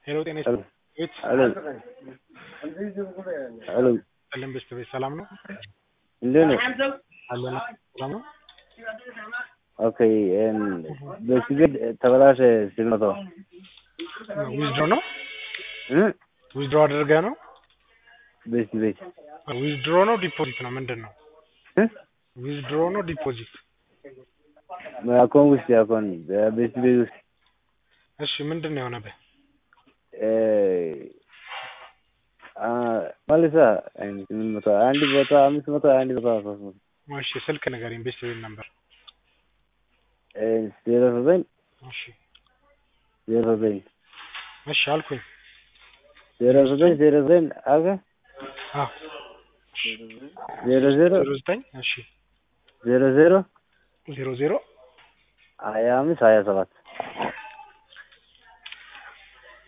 ሄሎ ጤና ይስጥ ቤት ሄሎ ሄሎ ሰለም በስተ ቤት ሰላም ነው እንዴት ነው? አለን ሰላም ነው ኦኬ በስቤት ተበላሸ ስመቶ ዊዝድሮ ነው ዊዝድሮ አድርገህ ነው በስቲ ቤት ዊዝድሮ ነው ዲፖዚት ነው ምንድን ነው ዊዝድሮ ነው ዲፖዚት አካውንት ውስጥ አካውንት በስቲ ቤት ውስጥ እሺ ምንድን ነው የሆነብህ መልሳ ስምንት መቶ አንድ ቦታ አምስት መቶ አንድ ቦታ ሶስት መቶ እሺ ስልክ ንገረኝ ቤስት ቤት ነበር ዜሮ ዘጠኝ እሺ ዜሮ ዘጠኝ እሺ አልኩኝ ዜሮ ዘጠኝ ዜሮ ዘጠኝ አልከ አዎ ዜሮ ዜሮ ዜሮ ዘጠኝ እሺ ዜሮ ዜሮ ዜሮ ዜሮ ሀያ አምስት ሀያ ሰባት